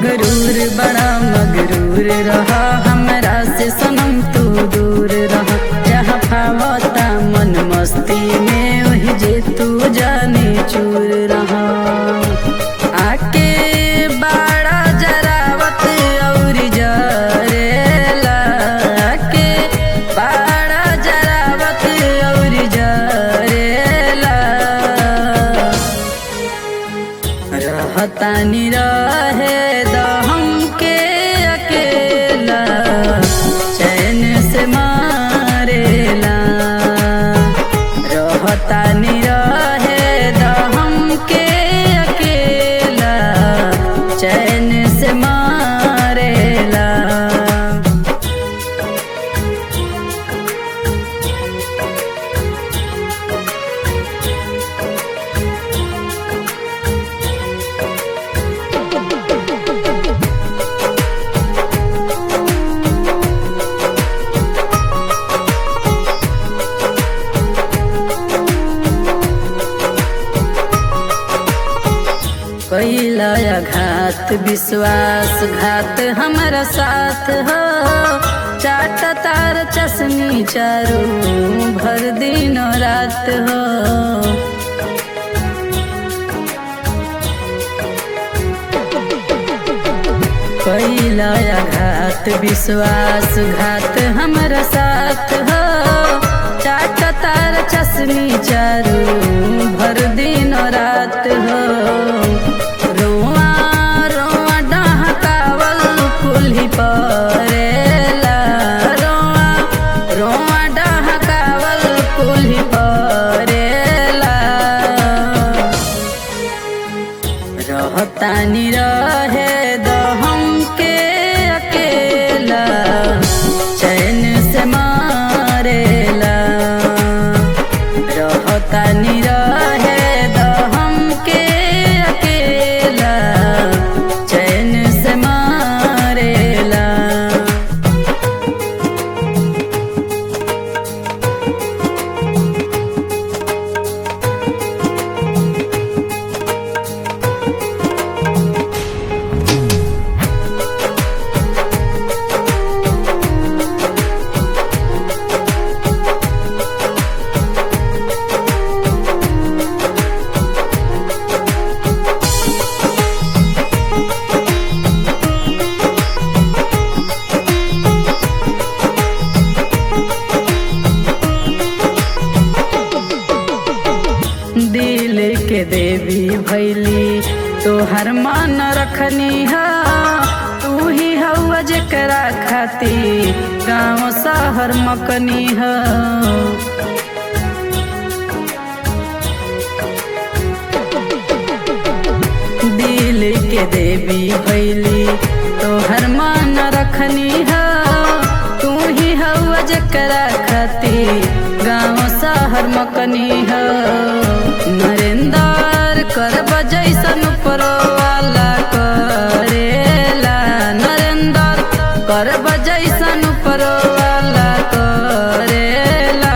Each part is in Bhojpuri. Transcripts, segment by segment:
मगरूर बड़ा मगरूर रहा हमरा से सनम तू दूर रहा जहाँ फावता मन मस्ती में वही जे तू जाने चूर रहा आके बाड़ा जरावत और जरेला आके बाड़ा जरावत और जरेला रहतानी रहे द हमके अकेला चैन से मारेला रहतानी रहे द हमके अकेला चैन से मारेला कैला घात विश्वास घात हमारा साथ हो चाट तार चश्मी चारू भर दिन रात हो कैला घात विश्वास घात हमारा साथ हो चाट तार चश्मी चारू भर दिन रात हो रोआ रोआ डहकावल कुल्ही परेला रोआ रोआ डहकावल कुल्ही परेला रहतानी रहे द हमके अकेला चैन से मारेला रहतानी रहे द हमके अकेला चैन से मारेला दिल के देवी भैली तोहर मान रखनी हा तू ही हवा जकरा खाती गाँव शहर मकनी हा दिल के देवी भैली तोहर मान रखनी हा तू ही हवा जकरा खाती गाँव शहर मकनी हा नरेंद्र कर जैसन वाला करेला नरेंद्र कर जैसन वाला करेला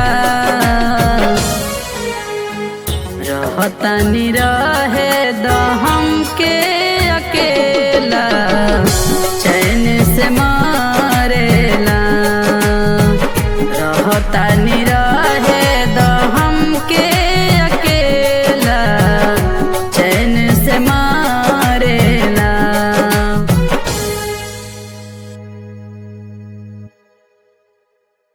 रहतानी रहे द हमके अकेला चैन से मारेला रहतानी रहे